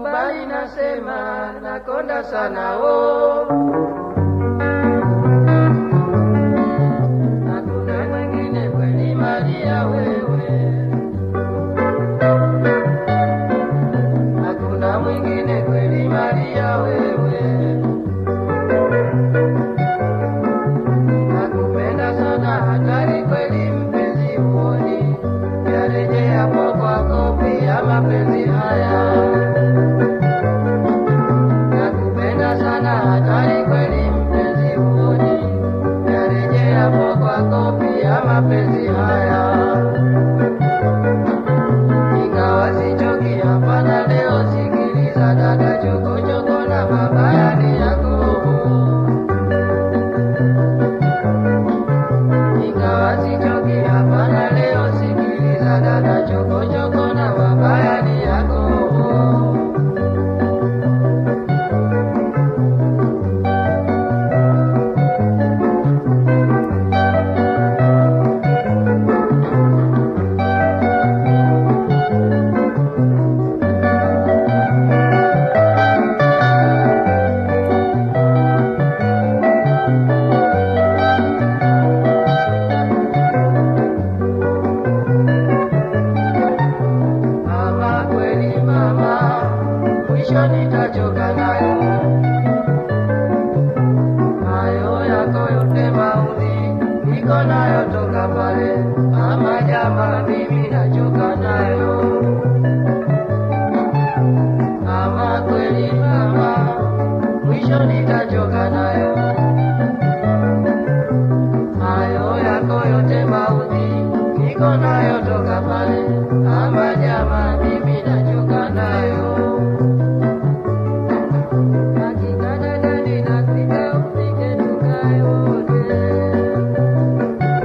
kubali nasema nakonda sana oh. Hakuna mwingine kweli Maria wewe, hakuna mwingine kweli Maria wewe. Nakupenda sana hatari kweli mpenzi uoni, yarejeapo kwako pia mapenzi haya. Nakupenda sana hatari kweli mpenzi uoni, yarejeapo kwako pia mapenzi haya. Ingawa sichoki hapana leo, sikiliza dada, chokochoko na mabaya ni yako ingawa sichoki hapana leo, sikiliza dada, chokochoko na mabaya ni yako. Mama kweli mama, mwisho nitachoka nayo hayo yako yote maudhi, niko nayo toka pale. Mama jama, mimi nachoka nayo mama kweli mama, mwisho nitachoka nayo hayo yako yote maudhi, niko nayo toka pale. Mama jama, mimi nachoka nayo hakika dada, ninapita ufike tukae wote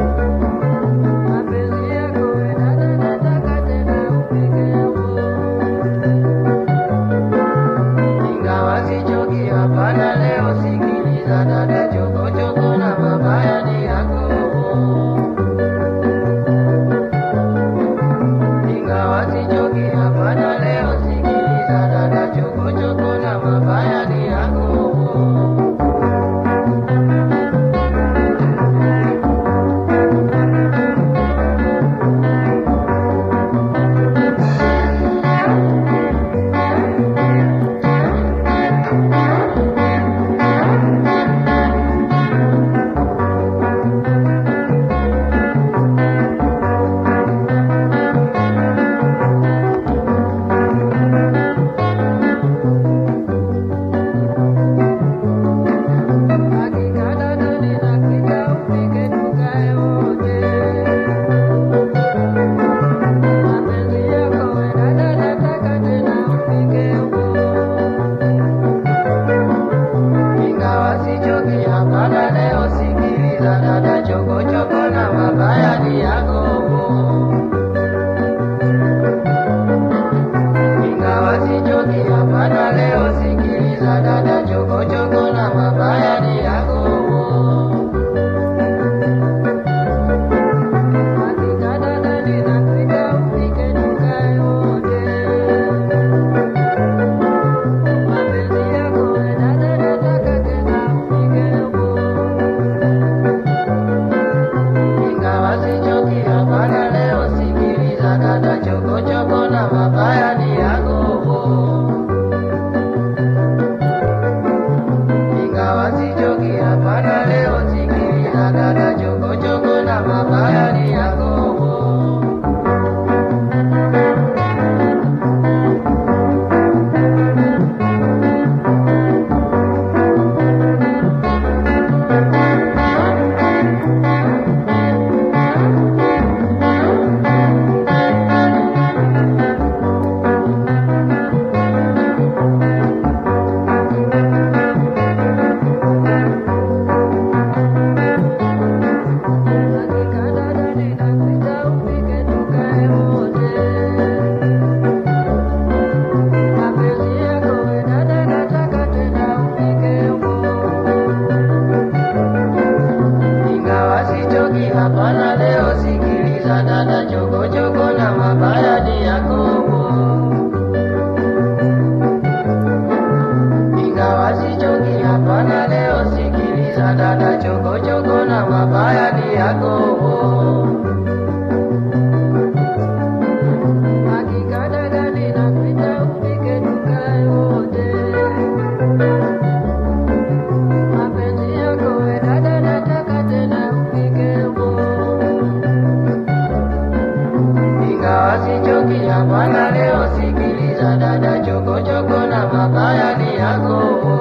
sikiliza dada, chokochoko na mabaya ni yako.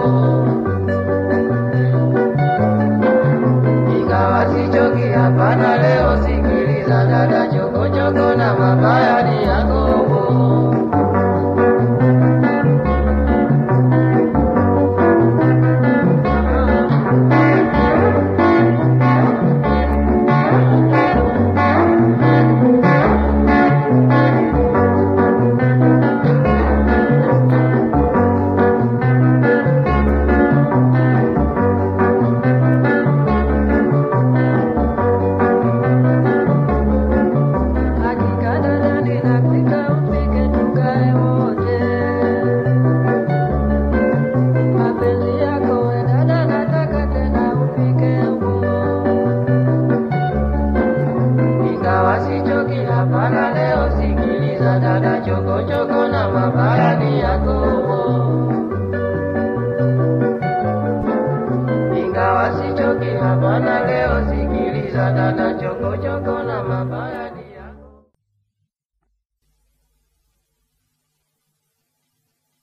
Ingawa sichoki, hapana leo, sikiliza dada, chokochoko na mabaya ni yako. Hakika dada, ninapika upike tukae wote. Mapenzi yako we dada, nataka tena upike huo. Ingawa sichoki, hapana leo, sikiliza dada, chokochoko na mabaya ni yako. Ingawa sichoki, hapana leo, sikiliza dada,